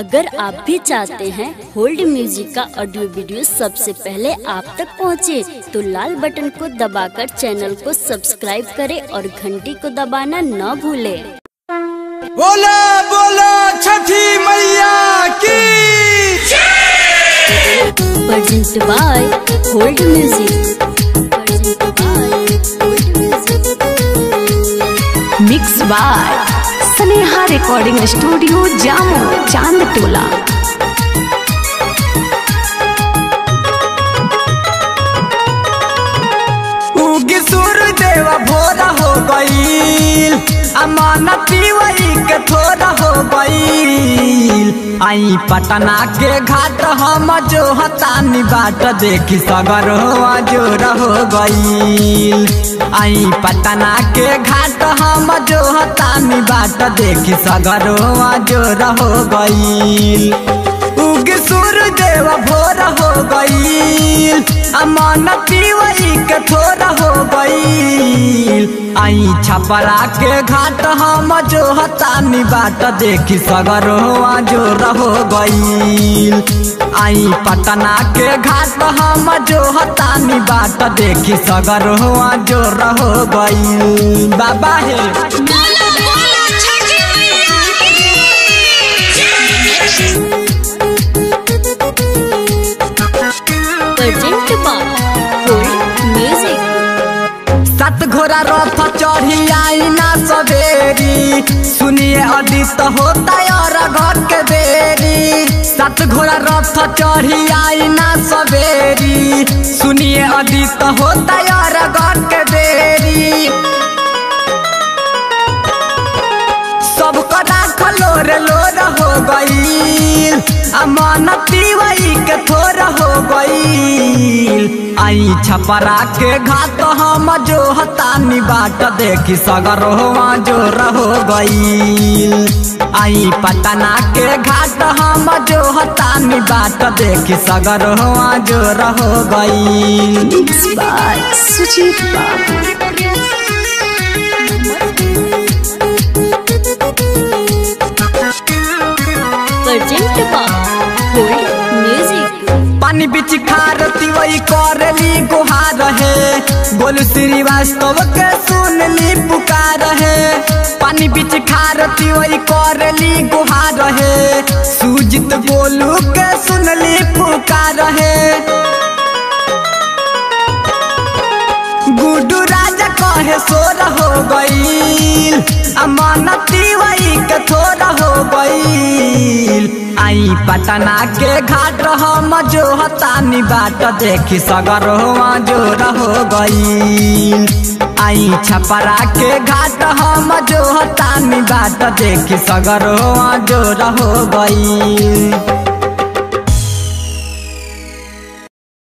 अगर आप भी चाहते हैं होल्ड म्यूजिक का ऑडियो वीडियो सबसे पहले आप तक पहुंचे, तो लाल बटन को दबाकर चैनल को सब्सक्राइब करें और घंटी को दबाना न भूलें। बोला बोला छठी मैया की present by hold music mix by Sneha recording studio Jamo Chand टोला उगी सूर्यदेव भोरा हो गईल अमानती वही के थोड़ा हो गईल आई पटना के घाट हम जो हतानी बाट देखी सगर हो जोर हो गईल आई पटना के घाट हम जो हतानी बाट देखी सगर हो जोर हो गईल उग सूर्यदेव भोर हो गईल अमानती वही के थोड़ा हो गईल आई छपरा के घाट हम जो हतानी बाट देखी सगर हो जोर हो गईल आई पटना के घाट हम जो हतानी बाट देखी सगर हो जोर हो गईल बाबा हे बोला बोला छठी मैया प्रेजेंट बाय होल्ड म्यूजिक सत घोड़ा रथ चढ़ी आई ना सवेरी सुनिए अदित होता और घर के बेरी सत घोड़ा रथ चढ़ी आई ना सवेरी सुनिए अदित होता और घर के बेरी सबको राख लोर लोर हो गईल अमानती वही के थोर हो गईल आई छपरा के घाट हम जो हतानी बाट देखी सगर हो जोर हो गईल आई पटना के घाट हम जो हतानी बाट देखी सगर हो जोर हो गईल मिक्स बाय सुजीत बाबू प्रेजेंट बाय होल्ड म्यूजिक पानी बिच खारती वही करली गुहार है गोलू श्रीवास्तव के सुनली पुकार है पानी बिच खारती वही करली गुहार है सुजित गोलू के सुनली पुकार है गुडू राजा कहे सोर हो गईल अमानती वही के थोड़ा हो गईल आई पटना के घाट हम जो हतानी बाट देखी सगर हो जोर हो गईल आई छपरा के घाट हम जो हतानी बाट देखी सगर हो जोर हो गईल